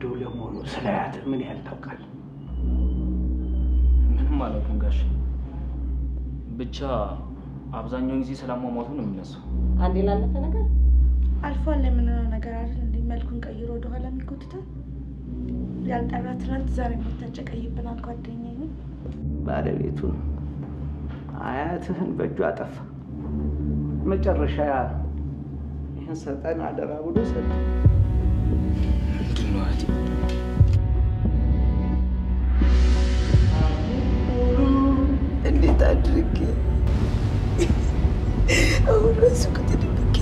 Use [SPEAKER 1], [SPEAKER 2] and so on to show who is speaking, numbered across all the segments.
[SPEAKER 1] እንደው ለመሆኑ ስለ አያትህ ምን ያህል ታውቃለህ?
[SPEAKER 2] ምንም አላውቅም ጋሽ። ብቻ አብዛኛውን ጊዜ ስላሟሟቱ ነው የሚነሳው።
[SPEAKER 3] አንዴ ላለፈ ነገር
[SPEAKER 4] አልፏል የምንለው ነገር አይደል እንዴ? መልኩን ቀይሮ ወደኋላ የሚጎትታል። ያልጠራ ትናንት ዛሬ የምታጨቀይብናል ጓደኛዬ።
[SPEAKER 1] ባለቤቱ ነው አያትህን በእጁ አጠፋ። መጨረሻ ይህን ሰጠን አደራ ብሎ ሰጠ።
[SPEAKER 2] ምንድን ነው እህቴ?
[SPEAKER 5] እንዴት አድርጌ አሁን ራሱ ከተደብቄ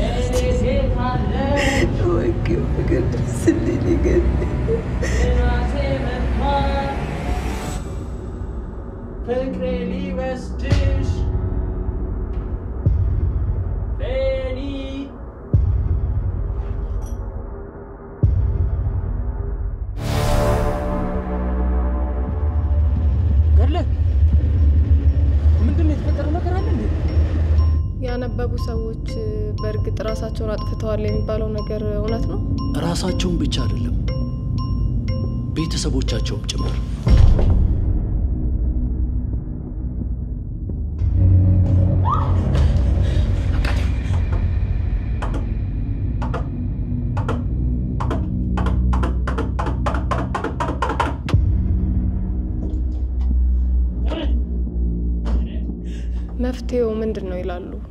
[SPEAKER 5] ወግ ፍቅር ድረስልኝ ነገር
[SPEAKER 2] ፍቅሬ ሊወስድሽ ፌኒ
[SPEAKER 6] ገለ ምንድን ነው የተፈጠረ ነገር አለ እንዴ?
[SPEAKER 7] ያነበቡ ሰዎች በእርግጥ ራሳቸውን አጥፍተዋል የሚባለው ነገር እውነት ነው?
[SPEAKER 8] ራሳቸውን ብቻ አይደለም ቤተሰቦቻቸውም ጭምር።
[SPEAKER 7] መፍትሄው ምንድን ነው ይላሉ?